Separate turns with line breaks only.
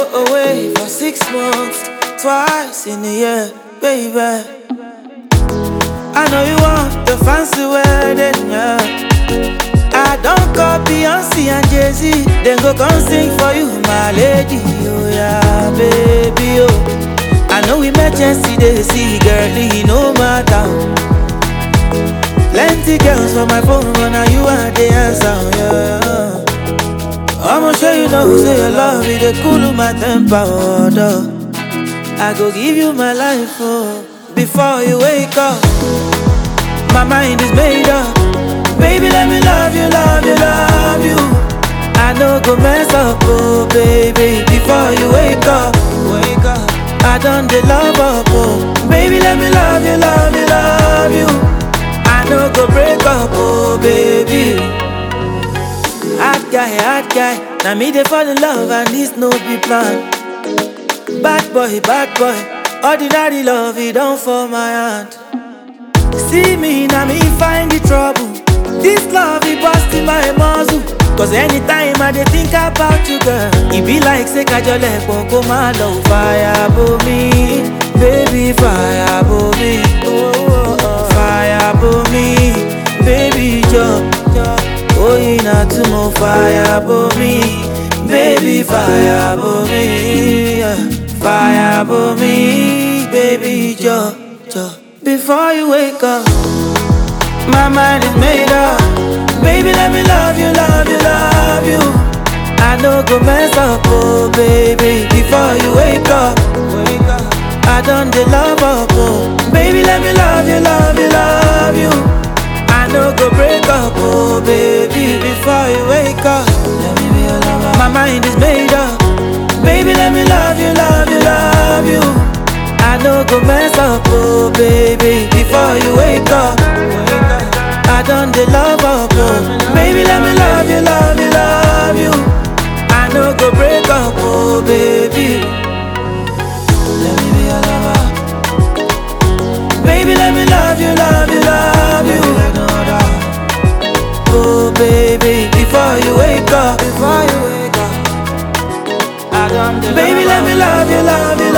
away for six months, twice in a year, baby. I know you want the fancy wedding, yeah. I don't call Beyonce and Jay Z, then go come sing for you, my lady. Oh yeah, baby, oh. I know emergency they see, girlie, no matter. Plenty girls for my phone, but now you are the answer, yeah. I'ma show you know, say your love it dey cool my temper, oh, duh. I go give you my life, oh, before you wake up. My mind is made up. Baby, let me love you, love you, love you. I know go mess up, oh baby, before you wake up, wake up. I done the love up, oh baby, let me love you, love you, love you. I know go break up, oh baby. Hot guy, hot guy. Now me they fall in love and this no be plan. Bad boy, bad boy. Ordinary love, it don't fall my hand. See me, now me find the trouble. This love, it bust in my muzzle. Cause anytime I dey think about you, girl, it be like say kajole go my love fire bo me, baby fire bo me, oh, oh, oh. fire bo me, baby jo, oh ina tumo fire bo me, baby fire bo me, yeah. fire bo me, baby jo, jo. Before you wake up. My mind is made up. Baby, let me love you, love you, love you. I know go mess up, oh baby. Before you wake up, wake up. I done the love up, oh baby. Let me love you, love you, love you. I know go break up, oh baby. Before you wake up, let me be your lover. My mind is made up. Baby, let me love you, love you, love you. I know go mess up, oh baby. Before you wake up. I done the love up, oh Baby, let me love you, love you, love you I know go break up, oh baby Let me be your lover Baby, let me love you, love you, love you Oh baby, before you wake up Before you wake up I done the Baby, let me love you, love you